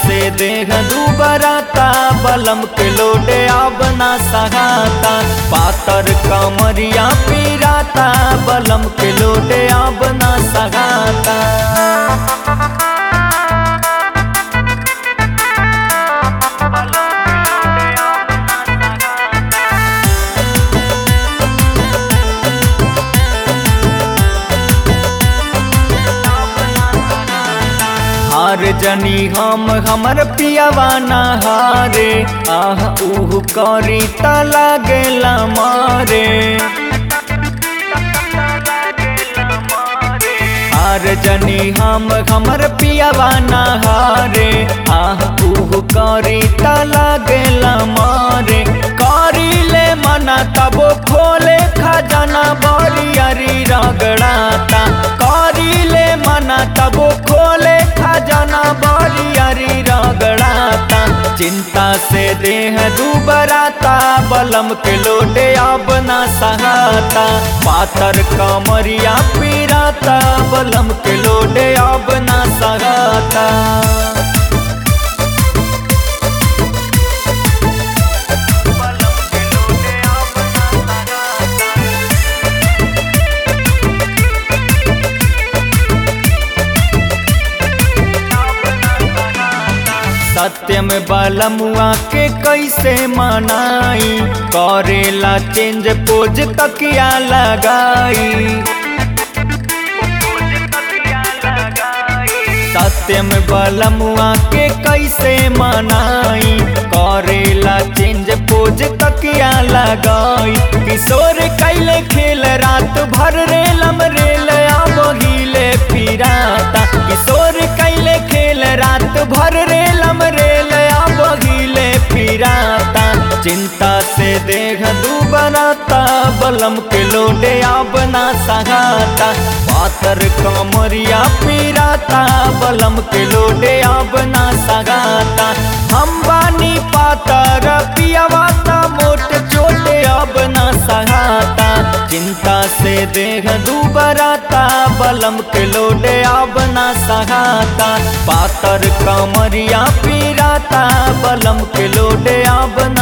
से देह दुबराता बलम के लोडे अब ना सहाता पातर कमरिया पीराता बलम के लोडे अब ना सहाता हार जनी हम हमर पियावा हारे आह उह करी त लागेला मारे हार जनी हम हमर पियावा हारे आह उह करी त लागेला मारे करी ले मना तबो खोले खजाना बरियरी रगड़ाता करी ले मना तबो खोले खजाना बरियरी रगड़ाता चिंता से देह दुबराता बलम के लोटे अब ना सहाता पातर कमरिया पीराता बलम के लोटे अब ना सहाता सत्यम बलमुआ के कैसे मनाई करेला चेंज पोज तकिया लगाई सत्यम बलमुआ के कैसे मनाई करेला चेंज पोज तकिया लगाई किशोर कैले खेल रात भर रेलम रेल बहिले फिराता किशोर कैले खेल रात भर रेलम रेल बहिले फिराता चिंता से देह दुबराता बलम के लोडे अब ना सहाता पातर कमरिया पीराता बलम के लोडे अब ना सगाता हम बानी पातर पियावाता मोट चोटे अब ना सहाता चिंता से देह दुबराता बलम के लोडे अब ना सहाता पातर कमरिया पीराता बलम के लोडे अब